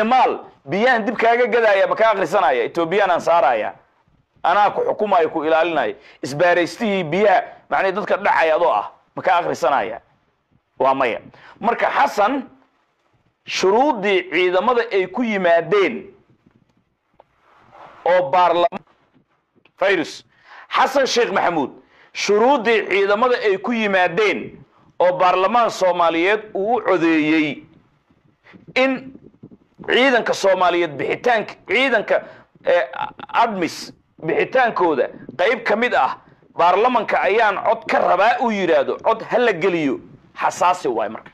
isticmaal biyahan dib kaaga gadaya ma ka akhrisanaya etoobiyaan saaraya anaa ku xukumayo ku ilaalinaya isbaaraystihii biyaha macnii dadka dhacaya adoo ah ma ka akhrisanaya waa maya marka xasan shuruuddii ciidamada ay ku yimaadeen oo baarlamaan virus xasan sheekh maxamuud shuruuddii ciidamada ay ku yimaadeen oo baarlamaan soomaaliyeed uu u codeeyey in ciidanka soomaaliyeed bixitaanka ciidanka admis bixitaankooda qayb ka mid ah baarlamanka ayaan cod ka rabaa uu yidhaahdo cod ha la geliyo xasaasi waay marka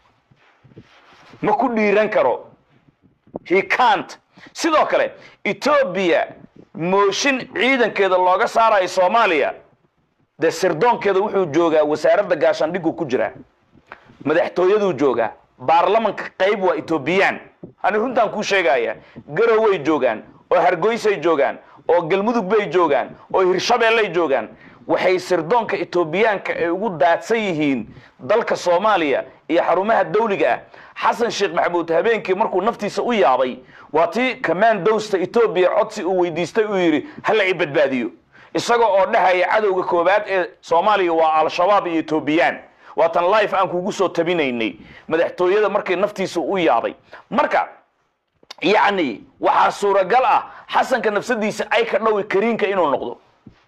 ma ku dhiiran karo he cant sidoo kale etoobiya mooshin ciidankeeda looga saarayo soomaaliya dee sirdoonkeeda wuxuu joogaa wasaaradda gaashaandhigu ku jiraa madaxtooyaduu joogaa baarlamanka qayb waa etoobiyaan ani runtaan kuu sheegaya garoway joogaan oo hargoysay joogaan oo galmudug bay joogaan oo hirshabeellay joogaan waxay sirdoonka etoobiyaanka ay ugu daadsan yihiin dalka soomaaliya iyo xarumaha dawliga ah xasan sheekh maxamuud habeenkii markuu naftiisa u yaabay waa tii commandowsta etoobiya codsi uu weydiistay uu yidhi hala i badbaadiyo isaga oo dhahaya cadowga koobaad ee soomaaliya waa al-shabaab iyo etoobiyaan waatan life aan kugu soo tabinaynay madaxtooyada markay naftiisa u yaabay marka yacni waxaa suuragal ah xasanka nafsadiisa ay ka dhowi kariinka inuu noqdo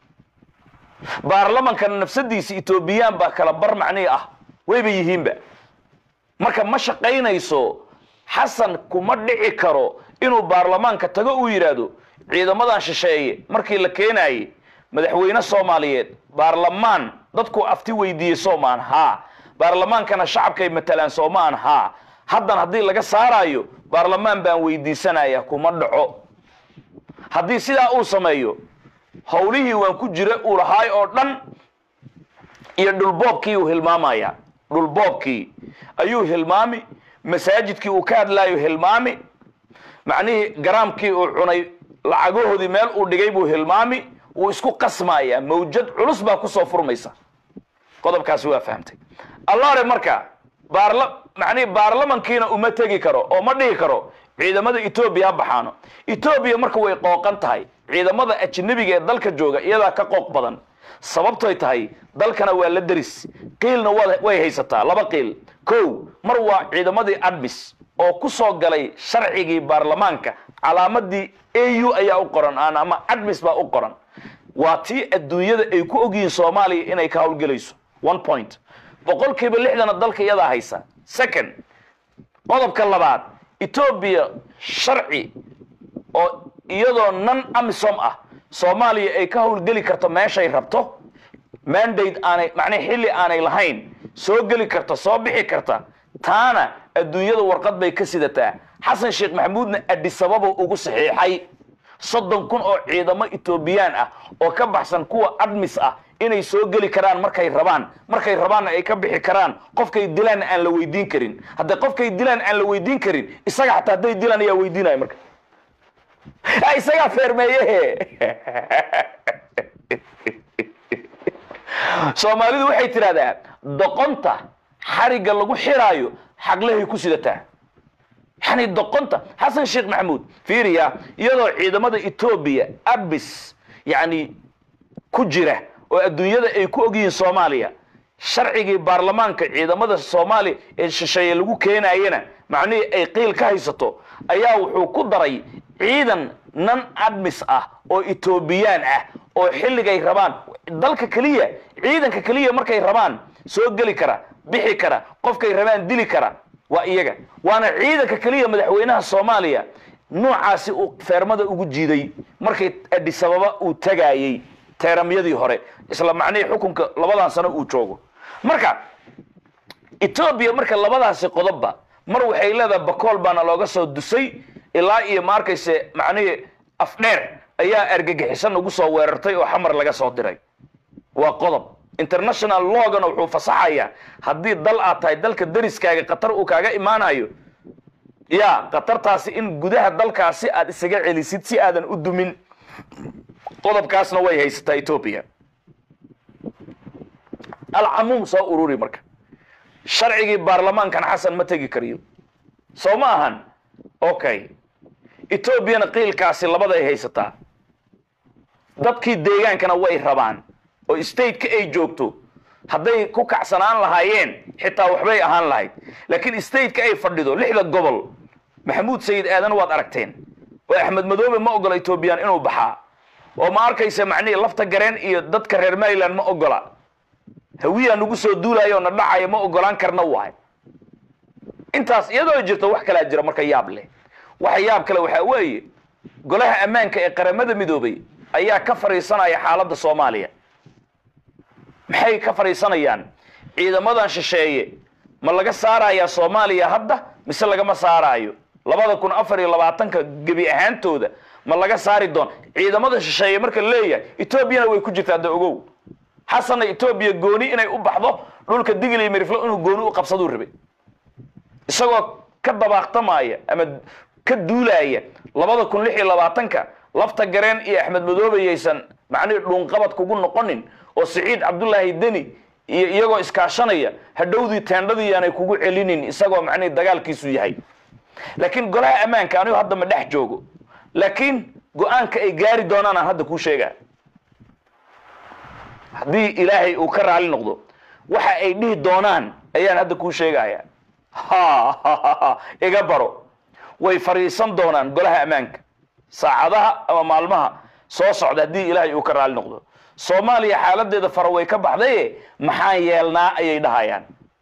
baarlamankana nafsadiisa etoobiyaan baa kala bar macnihi ah wayba yihiinba marka ma shaqaynayso xasan kuma dhici karo inuu baarlamaanka tago uu yidhaahdo ciidamadan shisheeye markii la keenayey madaxweyne soomaaliyeed baarlamaan dadku afti weydiiyey soomaan haa baarlamaankana shacabkay matalaan soomaan haa haddan haddii laga saaraayo baarlamaan baan weydiisanaya kuma dhaco haddii sidaa uu sameeyo howlihii waan ku jira uu lahaay oo dhan iyo dhulboobkii uu hilmaamaya dhulboobkii ayuu hilmaami masaajidkii uu ka hadlaayo hilmaami macnihii garaamkii uu cunay lacagahoodii meel uu dhigay buu hilmaami wuu isku qasmaaya mawjad culus baa kusoo furmaysa qodobkaasi waa fahamtay allaare marka baarla macnihi baarlamankiina uma tegi karo oo ma dhihi karo ciidamada etoobiya ha baxaano etoobiya marka way qooqan tahay ciidamada ajnabiga ee dalka jooga iyadaa ka qooq badan sababtoy tahay dalkana waa la deris qiilna wa way haysataa laba qiil kow mar waa ciidamadii admis oo ku soo galay sharcigii baarlamaanka calaamadii au ayaa u qoran aan ama admis baa u qoran waa tii adduunyada ay ku ogyihiin soomaaliya inay ka howlgelayso one point boqolkiiba lixdana dalka iyadaa haysa second qodobka labaad etoobiya sharci oo iyadoo nan amisom ah soomaaliya ay ka howlgeli karto meeshay rabto mandate aanay macnaa xilli aanay lahayn soo geli karta soo bixi karta taana adduunyada warqad bay ka sidataa xasan sheekh maxamuudna adisababa ugu saxiixay soddon kun oo ciidamo etoobiyaan ah oo ka baxsan kuwa admis ah inay soo geli karaan markay rabaan markay rabaanna ay ka bixi karaan qofkay dilaanna aan la weydiin karin hadday qofkay dilaan aan la weydiin karin isaga xataa hadday dilaan ayaa weydiinaya marka isagaa feermeeyehe soomaalidu waxay tidhahdaa doqonta xarigga lagu xiraayo xaglahay ku sidataa yani doqonta xasan sheekh maxamuud fiiriya iyadoo ciidamada etoobiya abis yani ku jira oo adduunyada ay ku ogyihiin soomaaliya sharcigii baarlamaanka ciidamada soomaaliya ee shisheeye lagu keenayena macnihii ay qiil ka haysato ayaa wuxuu ku daray ciidan nan admis ah oo etoobiyaan ah oo xilligay rabaan dalka keliya ciidanka keliya markay rabaan soo geli kara bixi kara qofkay rabaan dili kara waa iyaga waana ciidanka keliya madaxweynaha soomaaliya noocaasi uu feermada ugu jiiday markay adisababa uu tagaayey teeramyadii hore isla macnihii xukunka labadan sano uu joogo marka etoobiya marka labadaasi qodobba mar waxay leedahay bakool baana looga soo dusay ilaa iyo ma arkayse macnihii afdheer ayaa argagixisan ugu soo weerartay oo xamar laga soo diray waa qodob international logana wuxuu fasaxayaa haddii dal aad tahay dalka dariskaaga qatar uu kaaga imaanayo ya qatartaasi in gudaha dalkaasi aad isaga celisid si aadan u dumin qodobkaasna way haysataa etoobiya alcamuum soo ururi marka sharcigii baarlamaankan xasan ma tegi kariyo soo ma ahan okay etoobiyana qiilkaasi labaday haysataa dadkii deegaankana way rabaan oo stateka ay joogto hadday ku kacsanaan lahaayeen xitaa waxbay ahaan lahayd laakiin stateka ay fadhido lixda gobol maxamuud sayid aadan waad aragteen oo axmed madoobe ma ogola etoobiyaan inuu baxaa oo ma arkaysa macnihii lafta gareen iyo dadka reer maryland ma ogola hawiyaa nagu soo duulaya oo na dhacaya ma ogolaan karna waay intaas iyadoo jirta wax kalaa jira marka yaab leh waxa yaab kale waxaa weeye golaha ammaanka ee qaramada midoobay ayaa ka fadhiisanaya xaaladda soomaaliya maxay ka fadhiisanayaan ciidamadan shisheeye ma laga saarayaa soomaaliya hadda mise lagama saaraayo labada kun afar iyo labaatanka gebi ahaantooda ma laga saari doon ciidamada shisheeye marka la leeyahay etoobiyana way ku jirtaa da ogow xasanna etoobiya gooni inay u baxdo dhulka digil iyo miriflo inuu gooni u qabsaduu rabay isagoo ka dabaaqtamaya ama ka duulaaya labada kun lix iyo labaatanka lafta gareen iyo axmed madoobe yaysan macnihii dhuunqabad kugu noqonin oo siciid cabdullaahi deni iyo iyagoo iskaashanaya hadhowdii teendhadii aanay kugu celinin isagoo macnihii dagaalkiisu yahay laakiin golaha ammaanka anigu hadda ma dhex joogo laakiin go-aanka ay gaari doonaan aan hadda kuu sheegaa haddii ilaahay uu ka raali noqdo waxa ay dhihi doonaan ayaan hadda kuu sheegaya ha iga baro way fadhiisan doonaan golaha ammaanka saacadaha ama maalmaha soo socda haddii ilaahay uu ka raali noqdo soomaaliya xaaladeeda fara way ka baxdaye maxaan yeelnaa ayay dhahayaan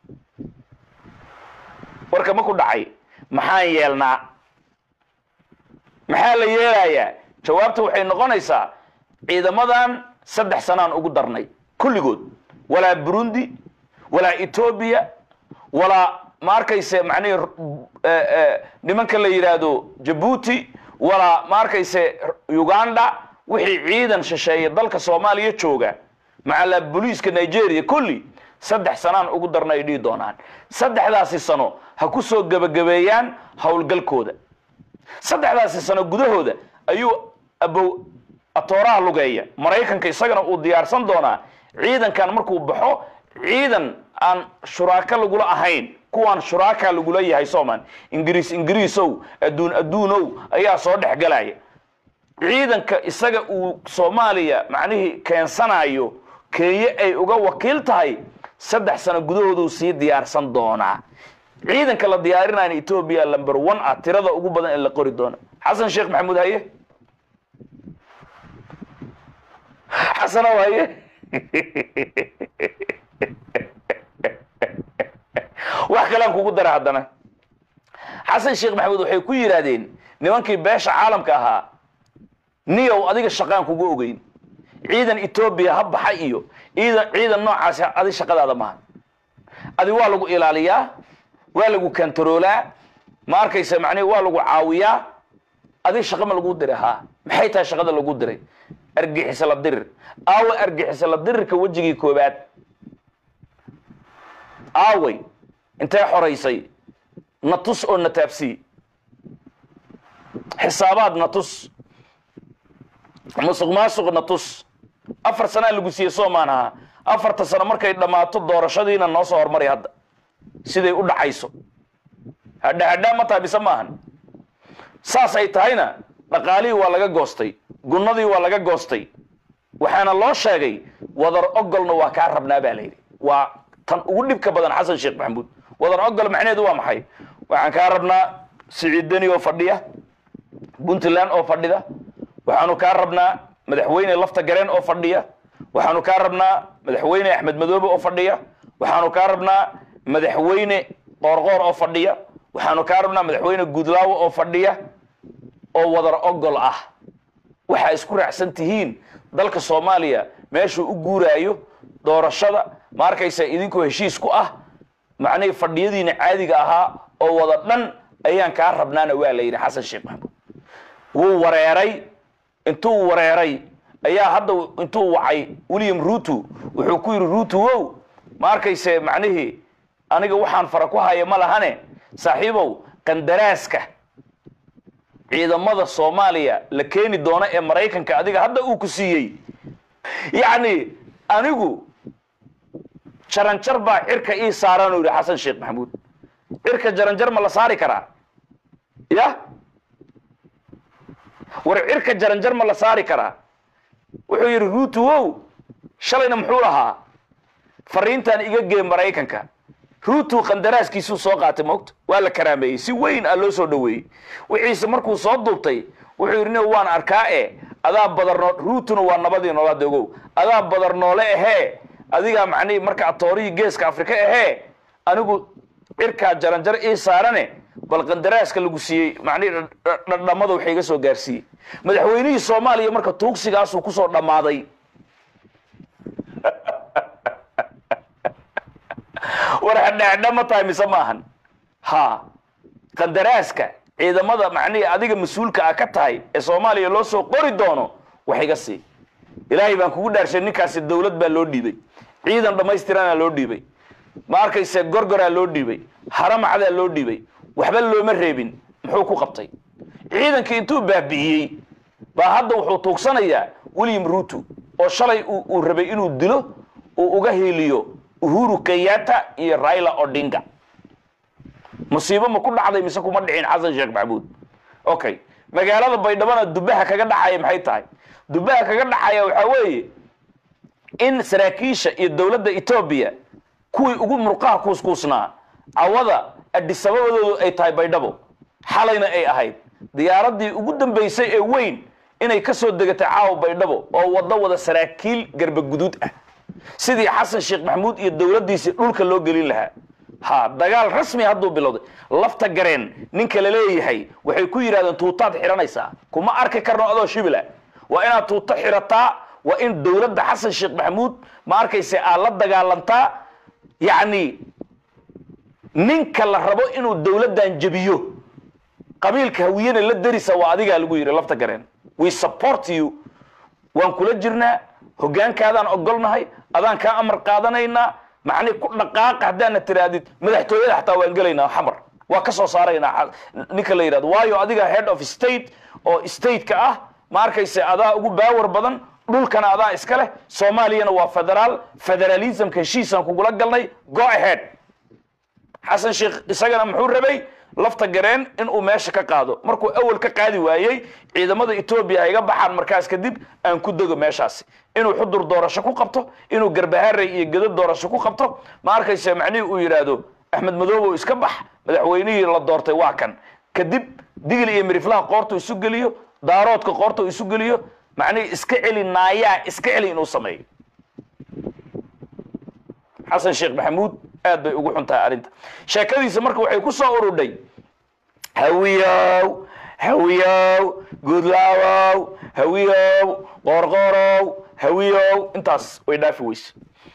warka ma ku dhacay maxaan yeelnaa maxaa la yeelayaa jawaabta waxay noqonaysaa ciidamadan saddex sanaan ugu darnay kulligood walaa burundi walaa etoobiya walaa ma arkayse macnihii nimanka la yidhaahdo jabuuti walaa ma arkayse uganda wixii ciidan shisheeye dalka soomaaliya jooga macalaa booliiska nigeria kulli saddex sanaan ugu darna ay dhihi doonaan saddexdaasi sano ha ku soo gebagabeeyaan howlgalkooda saddexdaasi sano gudahooda ayuu abow atooraha lugeeya maraykanka isagana uu diyaarsan doonaa ciidankan markuu baxo ciidan aan shuraako lagula ahayn kuwaan shuraaka lagula yahay soomaan ingiriis ingiriisow adduun adduunow ayaa soo dhex galaya ciidanka isaga uu soomaaliya macnihii keensanayo kenya ay uga wakiil tahay saddex sano gudahooduu sii diyaarsan doonaa ciidanka la diyaarinayna etoobiya lumber one ah tirada ugu badan ee la qori doona xasan sheekh maxamuud haye xasanow haye wax kalean kugu dara haddana xasan sheekh maxamuud waxay ku yidhaahdeen nimankii beesha caalamka ahaa niyow adiga shaqaan kugu ogeyn ciidan etoobiya ha baxa iyo ciidan ciidan noocaasi adi shaqadaada maaha adi waa lagu ilaaliyaa waa lagu kantaroolaa ma arkaysa macnihi waa lagu caawiyaa adi shaqa ma lagu diray ha maxay tahay shaqada lagu diray argixisa la dirir aawe argixisa la dirirka wejigii koobaad aaway intee xoraysay na tus oo na taabsii xisaabaad na tus musuq maasuq na tus afar sanaa lagu siiyey soomaan ahaa afarta sano markay dhammaato doorashadiina noo soo hormari hadda siday u dhacayso hadha hadhaa ma tahay mise maahan saas ay tahayna dhaqaalihii waa laga goostay gunnadii waa laga goostay waxaana loo sheegay wadar ogolna waa kaa rabnaa baa layidhi waa tan ugu dhibka badan xasan sheekh maxamuud wadar ogol macnaheedu waa maxay waxaan kaa rabnaa siciid deni oo fadhiya puntland oo fadhida waxaanu kaa rabnaa madaxweyne lafta gareen oo fadhiya waxaanu kaa rabnaa madaxweyne axmed madoobe oo fadhiya waxaanu kaa rabnaa madaxweyne qoorqoor oo fadhiya waxaanu kaa rabnaa madaxweyne guudlaawo oo fadhiya oo wadar ogol ah waxaa isku raacsan tihiin dalka soomaaliya meeshuu u guuraayo doorashada ma arkaysa idinkoo heshiis ku ah macnihii fadhiyadiina caadiga ahaa oo wada dhan ayaan kaa rabnaana waa la yidhi xasan sheekh maxamuud wuu wareeray intuu wareeray ayaa hadda intuu wacay william ruto wuxuu ku yidhi ruto wow ma arkayse macnihii aniga waxaan fara ku haya ma lahane saaxiibow qandaraaska ciidamada soomaaliya la keeni doono ee maraykanka adiga hadda uu ku siiyey yacni anigu jaranjar baa cirka ii saaraan u yidhi xasan sheekh maxamuud cirka jaranjar ma la saari karaa ya war cirka jaranjar ma la saari karaa wuxuu yidhi ruutu wow shalayna muxuu lahaa fariintan iga gee maraykanka ruutu qandaraaskiisuu soo qaatay moogta waa la karaameeyey si weyn aa loo soo dhoweeyey wixiise markuu soo duubtay wuxuu yidhi nin waan arkaa e adaa badarnoo ruutuna waa nabadii noolaada ogow adaa badar noole ahee adigaa macnihii marka atoorihii geeska afrika ahee anigu cirkaa jaranjar ii saarane bal qandaraaska lagu siiyey macnihii dhadhamada waxa iga soo gaarsiiyey madaxweynihii soomaaliya marka tuugsigaasuu kusoo dhammaaday war hadhaadha ma tahay mise maahan ha qandaraaska ciidamada macnihii adiga mas-uulka ah ka tahay ee soomaaliya loo soo qori doono wax iga sii ilaahay baan kugu dhaarshay ninkaasi dawlad baa loo dhiibay ciidan dhammaystiranaa loo dhiibay ma arkayse gorgoraa loo dhiibay haramacdaa loo dhiibay waxba looma reebin muxuu ku qabtay ciidankii intuu baabi'iyey baa hadda wuxuu tuugsanayaa william ruto oo shalay uu rabay inuu dilo uu uga hiiliyo uhuru kenyatta iyo raila odinga musiibo ma ku dhacday mise kuma dhicin xasan sheekh maxamuud okay magaalada baydhabona dubaha kaga dhacaya maxay tahay dubaha kaga dhacaya waxaa weeye in saraakiisha iyo dowladda etoobiya kuwii ugu murqaha kuuskuusnaa cawada adhisababadoodu ay tahay baydhabo xalayna ay ahayd diyaaradii ugu dambaysay ee weyn inay ka soo degatay caawa baydhabo oo waddo wada saraakiil garba guduud ah sidii xasan sheekh maxamuud iyo dowladdiisii dhulka loo gelin lahaa ha dagaal rasmi hadduu bilowday lafta gareen ninka la leeyahay waxay ku yidhahdeen tuutaad xihanaysaa kuma arki karno adoo shibila waa inaad tuuto xirataa waa in dowladda xasan sheekh maxamuud ma arkayse aad la dagaalantaa yacni ninka la rabo inuu dowladdan jebiyo qabiilka hawiyena la darisa waa adigaa lagu yidhi lafta gareen we support you waan kula jirnaa hoggaankaadaan ogolnahay adaan kaa amar qaadanaynaa macnii ku dhaqaaqa haddaana tiraadid madaxtooyada xataa waan gelaynaa xamar waa ka soo saaraynaa ninka la yidhahdo waayo adiga head of state oo stateka ah ma arkayse adaa ugu baawar badan dhulkana adaa iska leh soomaaliyana waa federaal federalismka heshiisaan kugula galnay go ahead xasan sheekh isagana muxuu rabay lafta gareen inuu meesha ka qaado markuu awal ka qaadi waayey ciidamada etoobiya ha iga baxaan markaas kadib aan ku dego meeshaasi inuu xudur doorasho ku qabto inuu garbaharey iyo gedo doorasho ku qabto ma arkayse macnihii uu yidhaahdo axmed madoobow iska bax madaxweynihii la doortay waa kan kadib digil iyo miriflaha qoortu isu geliyo daaroodka qoortu isu geliyo macnihii iska celi naayaa iska celi inuu sameeyo xasan sheekh maxamuud aad bay ugu xun tahay arrinta sheekadiisa marka waxay ku soo urudhay hawiyow hawiyow gudlaawow hawiyow qorqorow hawiyow intaas way dhaafi weyse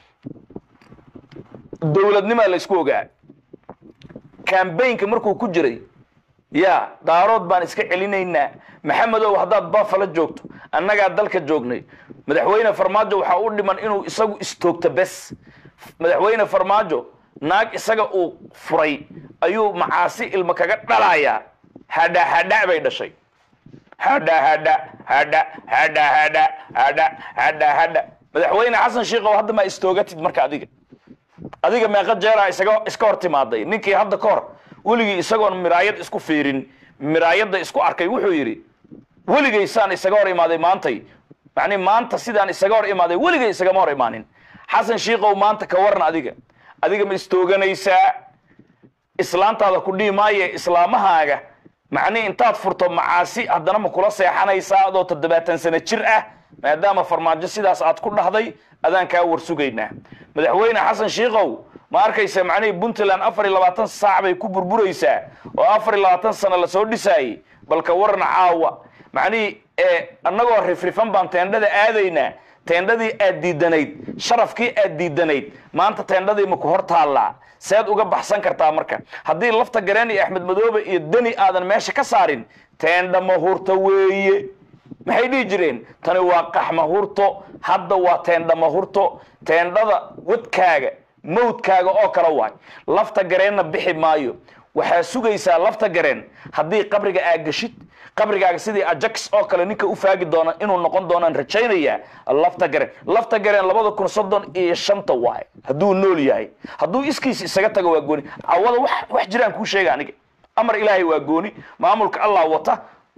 dowladnimaa la isku ogaa cambaynka markuu ku jiray ya daarood baan iska celinaynaa maxamedow haddaad buffalo joogto annagaa dalka joognay madaxweyne farmaajo waxaa u dhiman inuu isagu istoogto bes madaxweyne farmaajo naag isaga uu furay ayuu macaasi ilmo kaga dhalayaa hadha hadha bay dhashay hadha hadha hadha hadha hadha hadha hadha hadha madaxweyne xasan sheekhow hadda maa istoogatid marka adiga adiga meeqa jeeraa isaga iska hor timaaday ninkii hadda ka hor weligii isagoon miraayad isku fiirin miraayadda isku arkay wuxuu yidhi weligaysaan isaga hor imaaday maantay macni maanta sidaan isaga hor imaaday weligay isagama hor imaanin xasan sheekhow maanta ka waran adiga adiga ma istooganaysaa islaantaada ku dhihi maaye islaamahaaga macnihi intaad furto macaasi haddana ma kula seexanaysaa adoo toddobaatan sano jir ah maadaama farmaajo sidaas aad ku dhahday adaan kaa war sugaynaa madaxweyne xasan sheekhow ma arkaysa macnihii puntland afar iyo labaatan saac bay ku burburaysaa oo afar iyo labaatan sano lasoo dhisaayey balka warna caawa macnihii annagoo rifrifan baan teendhada aadaynaa teendhadii aad diidanayd sharafkii aad diidanayd maanta teendhadii maku hor taallaa seed uga baxsan kartaa marka haddii lafta gareen iyo axmed madoobe iyo deni aadan meesha ka saarin teendha mahurta weeye maxay dhihi jireen tani waa qaxmahurto hadda waa teendha mahurto teendhada wadkaaga mawdkaaga oo kala waay lafta gareenna bixi maayo waxaa sugaysaa lafta gareen haddii qabriga aad geshid qabrigaaga sidii ajax oo kale ninka u faagi doona inuu noqon doonaan rajaynayaa lafta gareen lafta gareen labada kun soddon iyo shanta waay hadduu nool yahay hadduu iskiis isaga tago waa gooni cawada wax wax jiraan kuu sheega aniga amar ilaahay waa gooni maamulka allah wata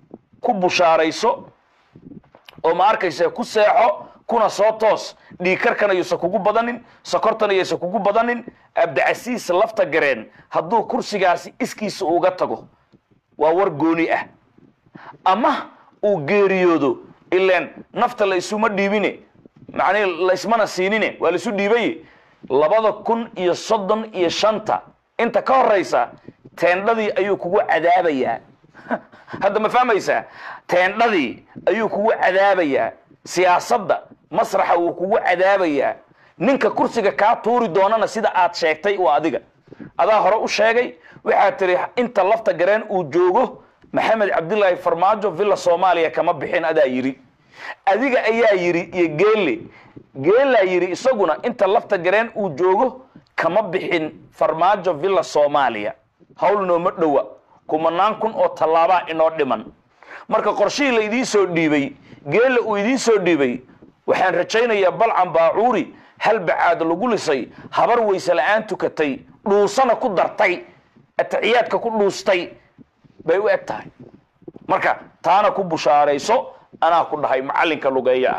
ku bushaarayso oo ma arkaysa ku seexo kuna soo toos dhiigkarkana yuusan kugu badanin sokortana yuusan kugu badanin abdicasiis lafta gareen hadduu kursigaasi iskiisa uga tago waa war gooni ah ama uu geeriyoodo ilaan nafta la isuma dhiibine macnihi laysmana siinine waa laisu dhiibaye labada kun iyo soddon iyo shanta inta ka horaysa teendhadii ayuu kugu cadaabayaa hadda ma fahmaysaa teendhadii ayuu kugu cadaabayaa siyaasadda masraxa wuu kugu cadaabayaa ninka kursiga kaa tuuri doonana sida aad sheegtay waa adiga adaa hore u sheegay waxaad tiri inta lafta gareen uu joogo maxamed cabdilaahi farmaajo villa soomaaliya kama bixin adaa yidhi adiga ayaa yidhi iyo geelle geelaa yidhi isaguna inta lafta gareen uu joogo kama bixin farmaajo villa soomaaliya hawl nooma dhowa kumanaan kun oo tallaabaa inoo dhiman marka qorshihii la idiin soo dhiibay geella uu idiin soo dhiibay waxaan rajaynayaa balcan baacuuri hal bacaad lagu lisay habar weyse la-aan tukatay dhuusana ku dartay atixiyaadka ku dhuustay bay u eg tahay marka taana ku bushaarayso anaa ku dhahay macallinka lugeeya